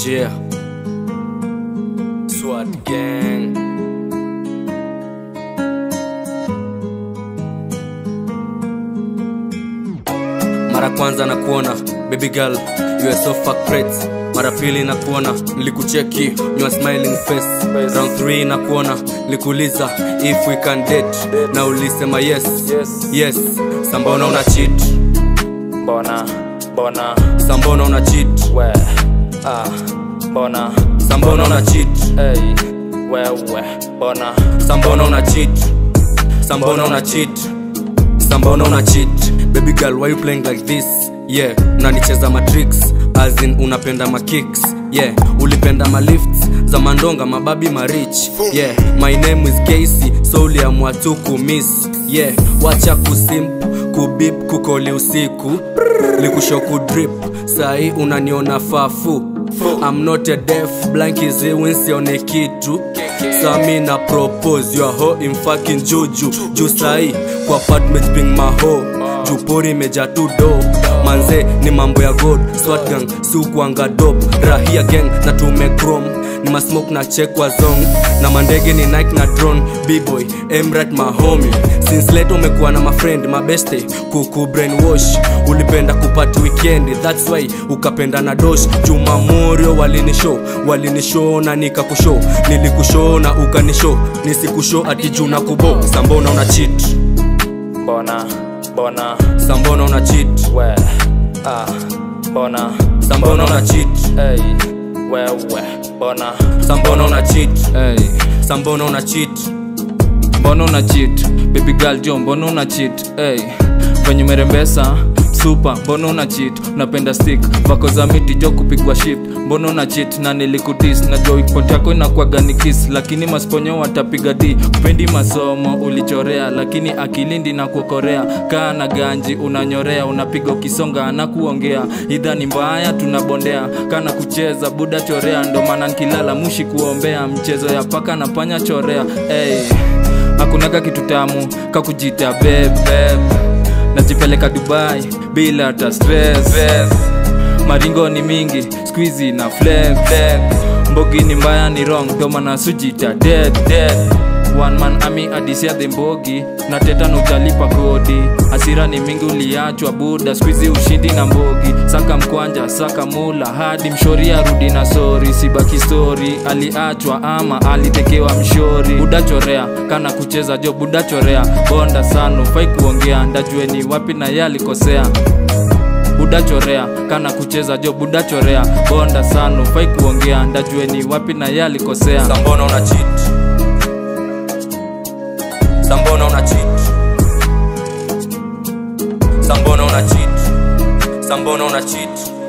Yeah. SWAT gang. Mara kwanza na kuona baby girl you are so fuck great. Mara pili na kuona nilikucheki you are smiling face. Round 3 na kuona nilikuuliza if we can date na ulisema yes. Yes. Yes. Sambona una cheat. Mbona, mbona, Sambona una cheat. we, ah, mbona, Sambona una cheat. hey, wewe, mbona, Sambona una cheat. Sambona una cheat. Sambona una cheat. Baby girl, why you playing like this? Yeah, unanicheza matrix as in unapenda makicks. Yeah, ulipenda malifts za mandonga mababi marich. Yeah, my name is Casey, so uliamua tu kumiss. Yeah, wacha kusimp kubip kukoli usiku likusho kudrip sahi unaniona fafu I'm not a deaf blank is winsione kitu sami na propose your ho in fucking juju juu sahi kwa apartment ping maho jupori meja tu do manze ni mambo ya god swat gang siukwanga dop rahia gang na tume chrome ni masmoke na check wa zong na mandege ni nike na drone bboy emrat mahomi since late umekuwa na mafriend mabeste kuku brainwash ulipenda kupati weekend thats why ukapenda na dosh jumamorio walinishow walinishow na nikakushow nilikushow na ukanishow nisikushow ati juu na kubo sambona una cheat mbona, mbona, sambona una cheat we, ah, mbona, sambona una cheat hey, wewe, mbona, sambona una cheat hey, sambona una cheat mbona una cheat baby girl jo mbona una cheat hey venye umerembesa super mbona una cheat unapenda stick vako za miti jo kupigwa shift mbona una cheat na nilikudis na jo ipot yako inakuwaga ni kiss lakini masponyo watapiga d upendi masomo ulichorea lakini akilindi na kuokorea kaa na ganji unanyorea unapiga ukisonga na kuongea idha ni mbaya tunabondea kana kucheza buda chorea ndo maana nkilala mushi kuombea mchezo ya paka na panya chorea hey hakunaga kitu tamu kakujita bebe najipeleka dubai bila hata stress maringo ni mingi squizi na flex mbogi ni mbaya ni wrong domana sujita dead dead one man ami adisia the mbogi na teta na utalipa kodi hasira ni mingi uliachwa buda squizi ushindi na mbogi saka mkwanja saka mula hadi mshori arudi na sori sibaki stori aliachwa ama alitekewa mshori buda chorea kana kucheza jo buda chorea bonda sana ufai kuongea ndajue ni wapi na ye alikosea buda chorea kana kucheza jo buda chorea bonda sana ufai kuongea ndajue ni wapi na ye alikosea sambona una cheat sambona una cheat sambona una cheat sambona una cheat